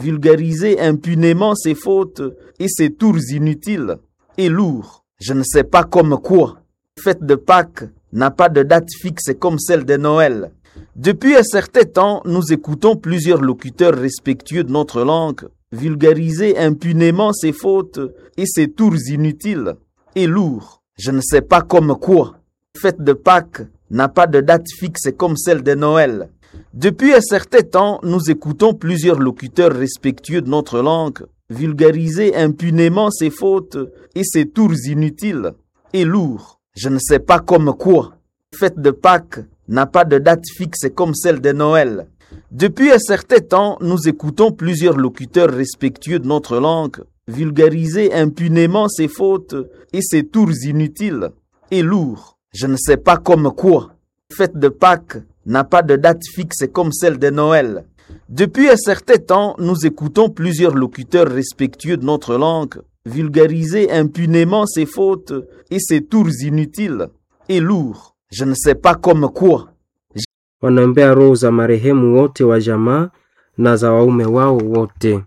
vulgariser impunément ses fautes et ses tours inutiles et lourds. Je ne sais pas comme quoi. Fête de Pâques n'a pas de date fixe comme celle de Noël. Depuis un certain temps, nous écoutons plusieurs locuteurs respectueux de notre langue vulgariser impunément ses fautes et ses tours inutiles et lourds. Je ne sais pas comme quoi. Fête de Pâques n'a pas de date fixe comme celle de Noël. Depuis un certain temps, nous écoutons plusieurs locuteurs respectueux de notre langue vulgariser impunément ses fautes et ses tours inutiles et lourds. Je ne sais pas comme quoi. Fête de Pâques n'a pas de date fixe comme celle de Noël. Depuis un certain temps, nous écoutons plusieurs locuteurs respectueux de notre langue vulgariser impunément ses fautes et ses tours inutiles et lourds. Je ne sais pas comme quoi. Fête de Pâques n'a pas de date fixe comme celle de Noël. Depuis un certain temps, nous écoutons plusieurs locuteurs respectueux de notre langue vulgariser impunément ses fautes et ses tours inutiles et lourds. Je ne sais pas comme quoi. wanaombea roho za marehemu wote wa jamaa na za waume wao wote.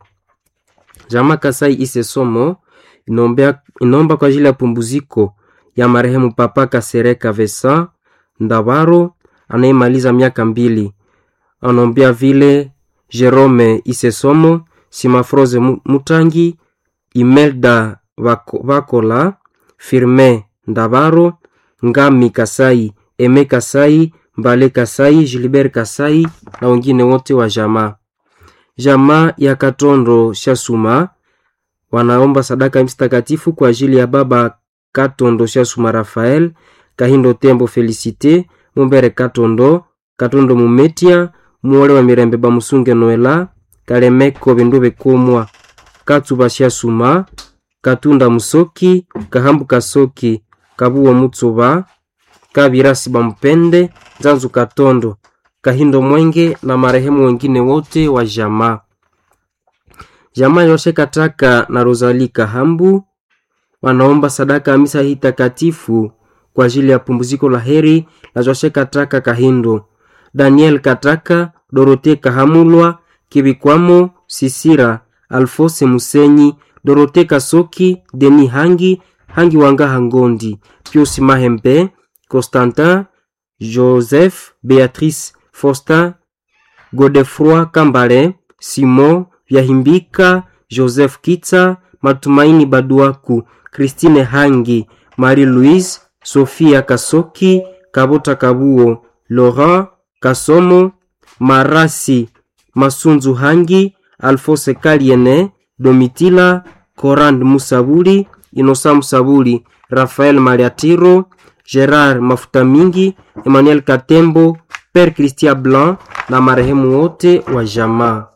Jamaa Kasai Ise Somo inaombea inaomba kwa ajili ya pumbuziko ya marehemu Papa Kasereka Vesa Ndabaro anayemaliza miaka mbili. Anaombea vile Jerome Ise Somo, Simafroze Mu- Mutangi, Imelda Vako- Vakola, Firme Ndabaro, Ngami Kasai, Eme Kasai, Mbale Kasai, Gilbert Kasai na wengine wote wa jamaa. Jamaa ya Katondo Shasuma wanaomba sadaka mtakatifu kwa ajili ya baba Katondo Shasuma Rafael, Kahindo Tembo Felicite, Mumbere Katondo, Katondo Mumetia, Muole wa Mirembe Bamusunge Noela, Kalemeko Bindu Bekomwa, Katsuba Shasuma, Katunda Musoki, Kahambu Kasoki, Kabuwa Mutsuba, Kabirasi Bampende, Zanzu Katondo, Kahindo Mwenge na marehemu wengine wote wa jamaa. Jamaa Yoshe Kataka na Rosalie Kahambu wanaomba sadaka ya misa hii takatifu kwa ajili ya pumziko la heri la Joshe Kataka Kahindo, Daniel Kataka, Dorote Kahamulwa, Kibikwamo, Sisira, Alfose Musenyi, Dorote Kasoki, Deni Hangi, Hangi Wanga Hangondi, Pius Mahembe, Constantin, Joseph, Beatrice, Faustin, Godefroy Kambale, Simon Vyahimbika, Joseph Kitsa, Matumaini Baduaku, Christine Hangi, Marie-Louise, Sofia Kasoki, Kabota Kabuo, Laurent Kasomo, Marasi Masunzu Hangi, Alphonse Kaliene, Domitila, Corand Musabuli, Inosa Musabuli, Rafael Mariatiro, Gerard Mafuta Mingi, Emmanuel Katembo, Père Christian Blanc na marehemu wote wa jamaa.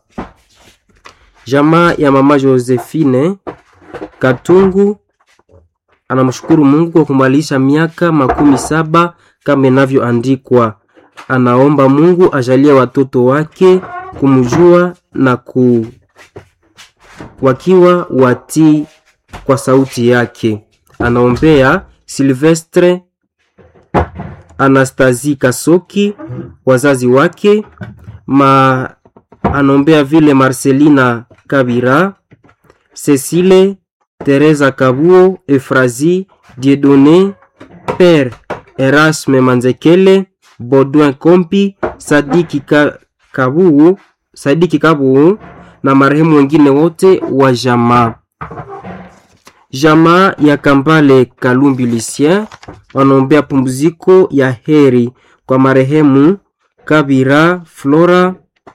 Jamaa ya mama Josephine Katungu anamshukuru Mungu kwa kumalisha miaka makumi saba kama inavyoandikwa. Anaomba Mungu ajalie watoto wake kumjua na ku wakiwa watii kwa sauti yake. Anaombea Silvestre Anastasie Kasoki, wazazi wake ma anaombea vile Marcelina Kabira, Cecile Teresa Kabuo, Efrazi Dieudonné, Père Erasme Manzekele, Baudouin Kompi, Sadiki Ka, Kabuo, Sadiki Kabuo na marehemu wengine wote wa jamaa. Jamaa ya Kambale Kalumbi Lucien wanaombea pumziko ya heri kwa marehemu Kabira Flora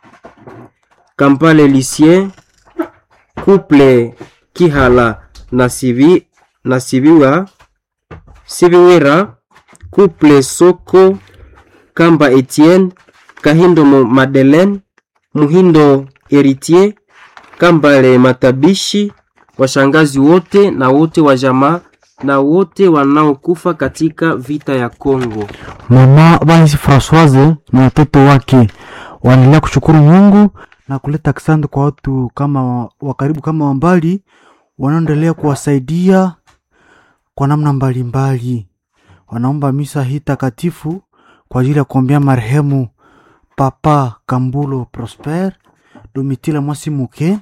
Kambale Lucien, Couple Kihala na Sibi na Sibiwa Sibiwira, Couple Soko Kamba Etienne, Kahindo Mo- Madeleine, Muhindo Heritier, Kambale Matabishi, washangazi wote na wote wa jamaa na wote wanaokufa katika vita ya Kongo. Mama Bansi Francoise na watoto wake wanaendelea kushukuru Mungu na kuleta asante kwa watu kama wa karibu kama wa mbali wanaoendelea kuwasaidia kwa namna mbalimbali. Wanaomba misa hii takatifu kwa ajili ya kuombea marehemu Papa Kambulo Prosper, Domitila Mwasimuke,